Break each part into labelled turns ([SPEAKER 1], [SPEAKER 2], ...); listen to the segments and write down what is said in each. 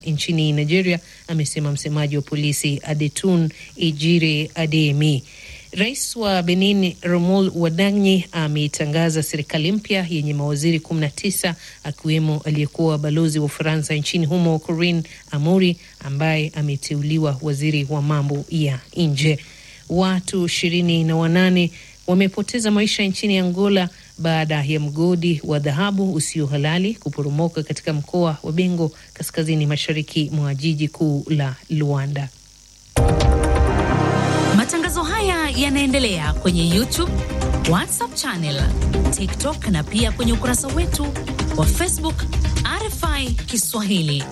[SPEAKER 1] nchini Nigeria, amesema msemaji wa polisi Adetun Ejire Ademi. Rais wa Benin Romol Wadanyi ametangaza serikali mpya yenye mawaziri 19 akiwemo aliyekuwa balozi wa Ufaransa nchini humo Corinne Amori ambaye ameteuliwa waziri wa mambo ya nje. Watu ishirini na wanane wamepoteza maisha nchini Angola baada ya mgodi wa dhahabu usio halali kuporomoka katika mkoa wa Bengo kaskazini mashariki mwa jiji kuu la Luanda.
[SPEAKER 2] Matangazo haya yanaendelea kwenye YouTube, WhatsApp channel, TikTok na pia kwenye ukurasa wetu wa Facebook RFI Kiswahili.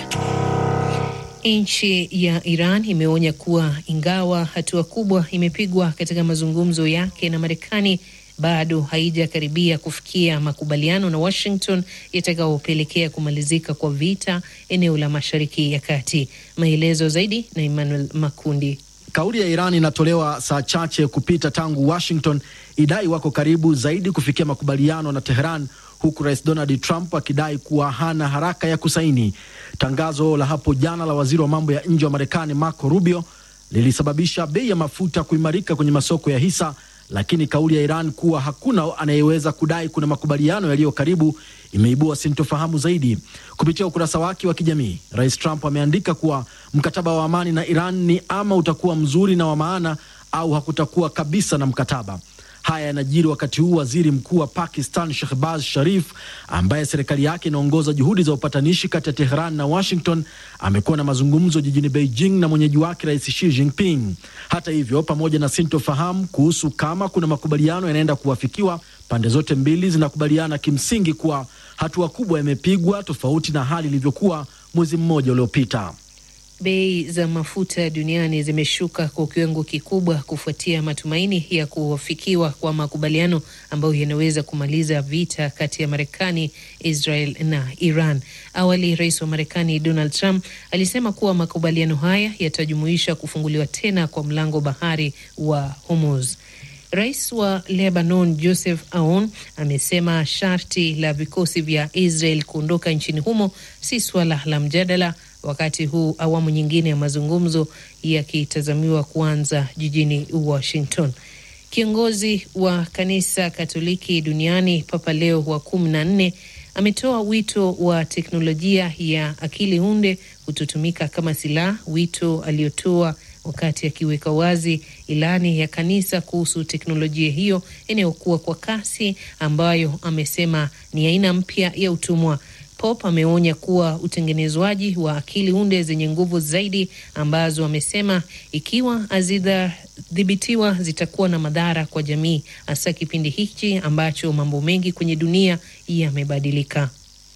[SPEAKER 1] Nchi ya Iran imeonya kuwa ingawa hatua kubwa imepigwa katika mazungumzo yake na Marekani bado haijakaribia kufikia makubaliano na Washington yatakayopelekea kumalizika kwa vita eneo la Mashariki ya Kati. Maelezo zaidi na Emmanuel Makundi.
[SPEAKER 3] Kauli ya Iran inatolewa saa chache kupita tangu Washington idai wako karibu zaidi kufikia makubaliano na Teheran, huku Rais Donald Trump akidai kuwa hana haraka ya kusaini. Tangazo la hapo jana la waziri wa mambo ya nje wa Marekani Marco Rubio lilisababisha bei ya mafuta kuimarika kwenye masoko ya hisa, lakini kauli ya Iran kuwa hakuna anayeweza kudai kuna makubaliano yaliyo karibu imeibua sintofahamu zaidi. Kupitia ukurasa wake wa kijamii, Rais Trump ameandika kuwa mkataba wa amani na Iran ni ama utakuwa mzuri na wa maana au hakutakuwa kabisa na mkataba. Haya yanajiri wakati huu waziri mkuu wa Pakistan Shehbaz Sharif, ambaye serikali yake inaongoza juhudi za upatanishi kati ya Teheran na Washington, amekuwa na mazungumzo jijini Beijing na mwenyeji wake Rais Xi Jinping. Hata hivyo, pamoja na sintofahamu kuhusu kama kuna makubaliano yanaenda kuwafikiwa, pande zote mbili zinakubaliana kimsingi kuwa hatua kubwa imepigwa, tofauti na hali ilivyokuwa mwezi mmoja uliopita.
[SPEAKER 1] Bei za mafuta duniani zimeshuka kwa kiwango kikubwa kufuatia matumaini ya kufikiwa kwa makubaliano ambayo yanaweza kumaliza vita kati ya Marekani, Israel na Iran. Awali, rais wa Marekani Donald Trump alisema kuwa makubaliano haya yatajumuisha kufunguliwa tena kwa mlango bahari wa Hormuz. Rais wa Lebanon Joseph Aoun amesema sharti la vikosi vya Israel kuondoka nchini humo si suala la mjadala wakati huu awamu nyingine ya mazungumzo yakitazamiwa kuanza jijini Washington. Kiongozi wa kanisa Katoliki duniani Papa Leo wa kumi na nne ametoa wito wa teknolojia ya akili unde kutotumika kama silaha, wito aliotoa wakati akiweka wazi ilani ya kanisa kuhusu teknolojia hiyo inayokuwa kwa kasi, ambayo amesema ni aina mpya ya utumwa. Pop ameonya kuwa utengenezwaji wa akili unde zenye nguvu zaidi ambazo amesema ikiwa hazitadhibitiwa zitakuwa na madhara kwa jamii, hasa kipindi hichi ambacho mambo mengi kwenye dunia yamebadilika.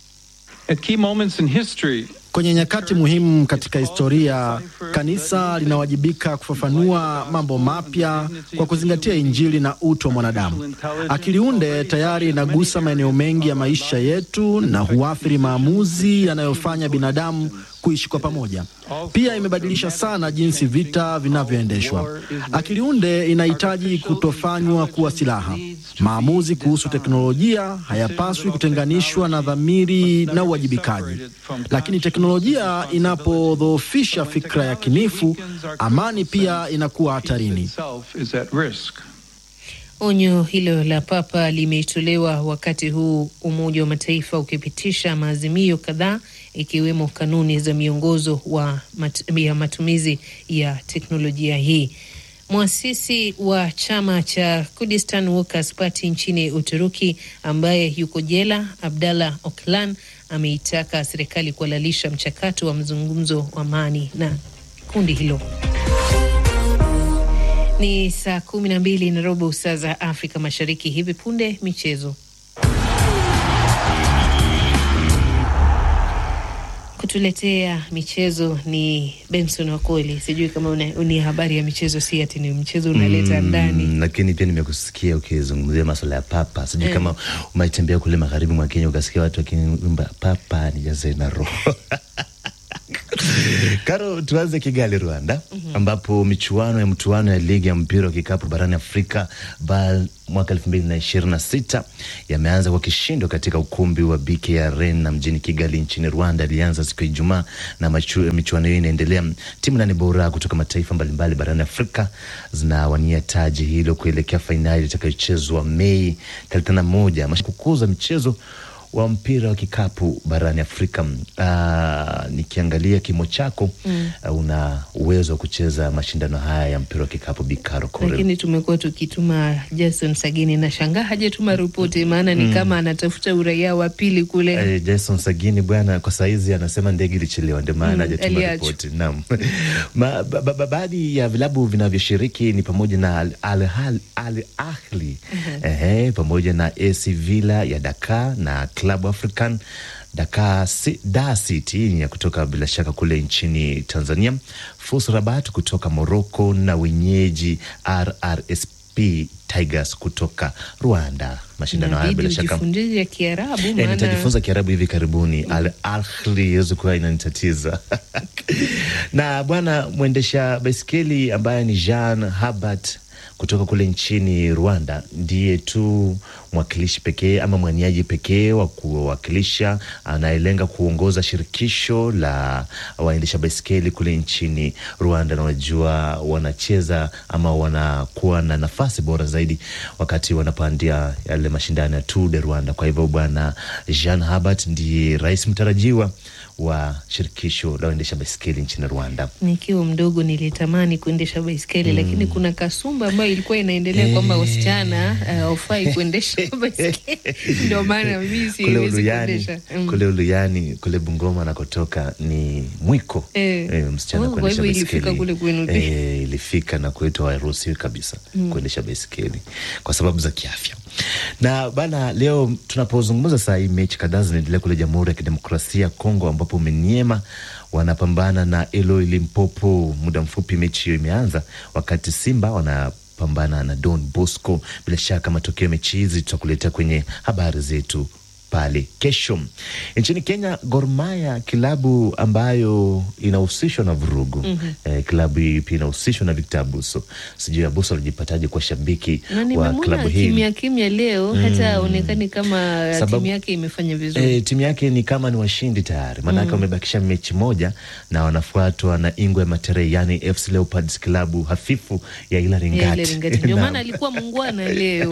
[SPEAKER 3] Kwenye nyakati muhimu katika historia, kanisa linawajibika kufafanua mambo mapya kwa kuzingatia Injili na utu wa mwanadamu. Akili unde tayari inagusa maeneo mengi ya maisha yetu na huathiri maamuzi yanayofanya binadamu kuishi kwa pamoja. Pia imebadilisha sana jinsi vita vinavyoendeshwa. Akili unde inahitaji kutofanywa kuwa silaha. Maamuzi kuhusu teknolojia hayapaswi kutenganishwa na dhamiri na uwajibikaji, lakini teknolojia inapodhoofisha fikra ya kinifu, amani pia inakuwa hatarini.
[SPEAKER 1] Onyo hilo la Papa limetolewa wakati huu Umoja wa Mataifa ukipitisha maazimio kadhaa ikiwemo kanuni za miongozo wa mat ya matumizi ya teknolojia hii. Mwasisi wa chama cha Kurdistan Workers Party nchini Uturuki ambaye yuko jela, Abdallah Öcalan ameitaka serikali kuhalalisha mchakato wa mazungumzo wa amani na kundi hilo. Ni saa kumi na mbili na robo saa za Afrika Mashariki. Hivi punde michezo. Kutuletea michezo ni Benson Wakoli. Sijui kama ni habari ya michezo, si ati ni mchezo unaleta mm, ndani.
[SPEAKER 4] Lakini pia nimekusikia ukizungumzia masuala ya papa. Sijui mm, kama umetembea kule magharibi mwa Kenya ukasikia watu wakiimba papa nijaze na roho Karo, tuanze Kigali, Rwanda. mm -hmm. ambapo michuano ya mtuano ya ligi ya mpira wa kikapu barani Afrika BAL mwaka elfu mbili na ishirini na sita yameanza kwa kishindo katika ukumbi wa BK Arena mjini Kigali nchini Rwanda. Ilianza siku ya Ijumaa na michuano hiyo inaendelea. Timu nane bora kutoka mataifa mbalimbali barani Afrika zinawania taji hilo kuelekea fainali itakayochezwa Mei thelathini na moja kukuza mchezo wa mpira wa kikapu barani Afrika. Uh, nikiangalia kimo chako mm. uh, una uwezo wa kucheza mashindano haya ya mpira wa kikapu Bikaro Kore.
[SPEAKER 1] Lakini tumekuwa tukituma Jason Sagini na shangaa hajatuma ripoti, maana ni mm. kama anatafuta uraia wa pili kule.
[SPEAKER 4] Uh, Jason Sagini bwana, kwa saizi anasema ndege ilichelewa, ndio maana hajatuma mm, ripoti. Naam. ba, ba, ba, baadhi ya vilabu vinavyoshiriki ni pamoja na Al, Al, Al, Al Ahli uh -huh. eh, pamoja na AC Villa ya Dakar na Club African Dakar Dar City ya kutoka bila shaka kule nchini Tanzania, FUS Rabat kutoka Morocco na wenyeji RRSP Tigers kutoka Rwanda. Mashindano haya bila shaka
[SPEAKER 1] e,
[SPEAKER 4] nitajifunza Kiarabu hivi karibuni. Al Ahli iwezi kuwa inanitatiza na bwana mwendesha baiskeli ambaye ni Jean Habart kutoka kule nchini Rwanda ndiye tu mwakilishi pekee ama mwaniaji pekee wa kuwakilisha anayelenga kuongoza shirikisho la waendesha baiskeli kule nchini Rwanda, na wajua wanacheza ama wanakuwa na nafasi bora zaidi wakati wanapandia yale mashindano ya Tour de Rwanda. Kwa hivyo bwana Jean Habart ndiye rais mtarajiwa wa shirikisho la waendesha baiskeli nchini Rwanda.
[SPEAKER 1] Nikiwa mdogo nilitamani kuendesha baiskeli mm. lakini kuna kasumba ambayo ilikuwa inaendelea hey. kwamba wasichana haufai uh, kuendesha baiskeli ndio maana mimi siwezi kuendesha
[SPEAKER 4] mm. kule Uluyani kule Bungoma anakotoka ni mwiko
[SPEAKER 1] eh.
[SPEAKER 4] Eh, msichana
[SPEAKER 1] Oh, kwa
[SPEAKER 4] kuendesha
[SPEAKER 1] hivyo ilifika
[SPEAKER 4] baiskeli
[SPEAKER 1] kule kwenu pia.
[SPEAKER 4] eh, ilifika na kwetu hairuhusiwi kabisa kuendesha baiskeli kwa sababu za kiafya. Na bana, leo tunapozungumza saa hii mechi kadhaa zinaendelea kule Jamhuri ya Kidemokrasia ya Kongo ambapo Meniema wanapambana na Eloi Limpopo. Muda mfupi mechi hiyo imeanza, wakati Simba wanapambana na Don Bosco. Bila shaka matokeo ya mechi hizi tutakuletea kwenye habari zetu pale kesho. Nchini Kenya, Gor Mahia kilabu ambayo inahusishwa na vurugu eh, kilabu hii pia inahusishwa na Victor Abuso. Sijui Abuso alijipataje kwa shabiki
[SPEAKER 1] na
[SPEAKER 4] wa
[SPEAKER 1] nimemwona
[SPEAKER 4] klabu hii
[SPEAKER 1] kimya kimya leo hata aonekani kama
[SPEAKER 4] Sababu-
[SPEAKER 1] timu yake imefanya vizuri
[SPEAKER 4] E, timu yake ni kama ni washindi tayari, maanake wamebakisha mechi moja na wanafuatwa na Ingwe Materei, yani FC Leopards, klabu hafifu ya Hilary
[SPEAKER 1] Ya ile
[SPEAKER 4] Ngati.
[SPEAKER 1] Ringati. ndio
[SPEAKER 4] Naam.
[SPEAKER 1] maana alikuwa mungwana leo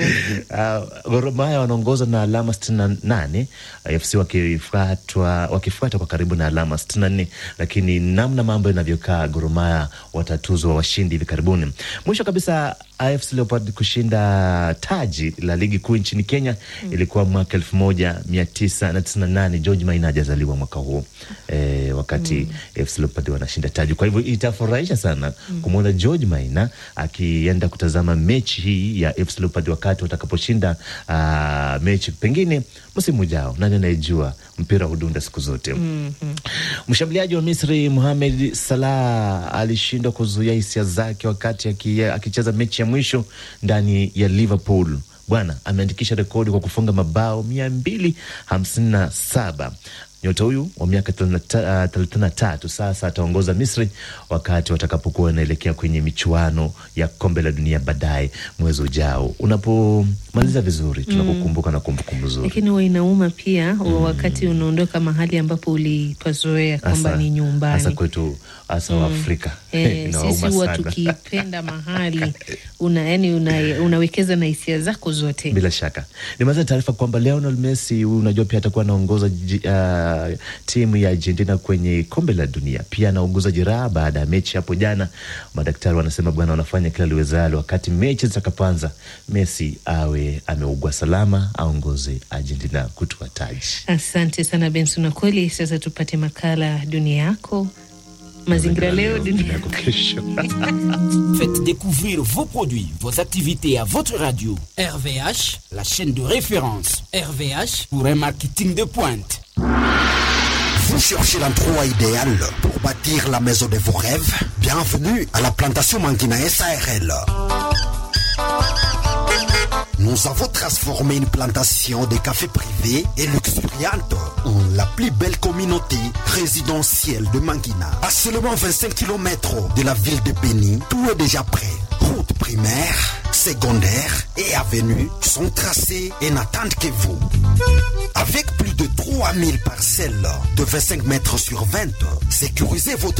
[SPEAKER 4] Uh, Gor Mahia wanaongoza na alama sitini na nane AFC wakifuatwa wakifuata kwa karibu na alama sitini na nne lakini namna mambo yanavyokaa Gor Mahia watatuzwa washindi hivi karibuni. Mwisho kabisa AFC Leopard kushinda taji la ligi kuu nchini Kenya ilikuwa mwaka elfu moja mia tisa na tisini na nane. George Maina hajazaliwa mwaka huo e, wakati AFC Leopard wanashinda taji. Kwa hivyo itafurahisha sana kumwona George Maina akienda kutazama mechi hii ya AFC Leopard wakati watakaposhinda ah, mechi pengine msimu ujao. Nani anayejua, mpira hudunda siku zote. Mshambuliaji wa Misri Mohamed Salah alishindwa kuzuia hisia zake wakati aki- akicheza mechi ya mwisho ndani ya Liverpool. Bwana ameandikisha rekodi kwa kufunga mabao mia mbili hamsini na saba. Nyota huyu wa miaka thelathini na tatu sasa ataongoza Misri wakati watakapokuwa wanaelekea kwenye michuano ya kombe la dunia baadaye mwezi ujao. Unapomaliza vizuri, tunakukumbuka na kumbukumbu nzuri.
[SPEAKER 1] lakini huwa inauma pia wakati unaondoka mahali ambapo ulipazoea kwamba
[SPEAKER 4] Hasa-
[SPEAKER 1] ni
[SPEAKER 4] hasa
[SPEAKER 1] nyumbani
[SPEAKER 4] kwetu hasa wa Afrika
[SPEAKER 1] Eh,
[SPEAKER 4] Inawauma
[SPEAKER 1] sisi huwa
[SPEAKER 4] sana.
[SPEAKER 1] tukipenda mahali una, yani una, unawekeza na hisia zako zote
[SPEAKER 4] Bila shaka nimaliza taarifa kwamba Lionel Messi huyu unajua pia atakuwa anaongoza ji- ah, timu ya Argentina kwenye kombe la dunia. Pia anaongoza jeraha baada ya mechi hapo jana. Madaktari wanasema bwana, wanafanya kila liwezalo wakati mechi zitakapoanza, Messi awe ameugua salama, aongoze Argentina kutua taji.
[SPEAKER 1] asante sana benson na kweli sasa tupate makala dunia yako mazingira leo dunia
[SPEAKER 4] yako kesho.
[SPEAKER 5] Faites découvrir vos produits, vos activités à votre radio.
[SPEAKER 6] RVH,
[SPEAKER 5] La chaîne de référence
[SPEAKER 6] RVH,
[SPEAKER 5] pour un marketing de pointe.
[SPEAKER 7] Vous cherchez l'endroit idéal pour bâtir la maison de vos rêves Bienvenue à la plantation Mangina SARL. nous avons transformé une plantation de café privé et luxuriante en la plus belle communauté résidentielle de Mangina. À seulement 25 km de la ville de Béni, tout est déjà prêt. Route primaire, secondaire et avenue sont tracées et n'attendent que vous. Avec plus de 3000 parcelles de 25 mètres sur 20, sécurisez votre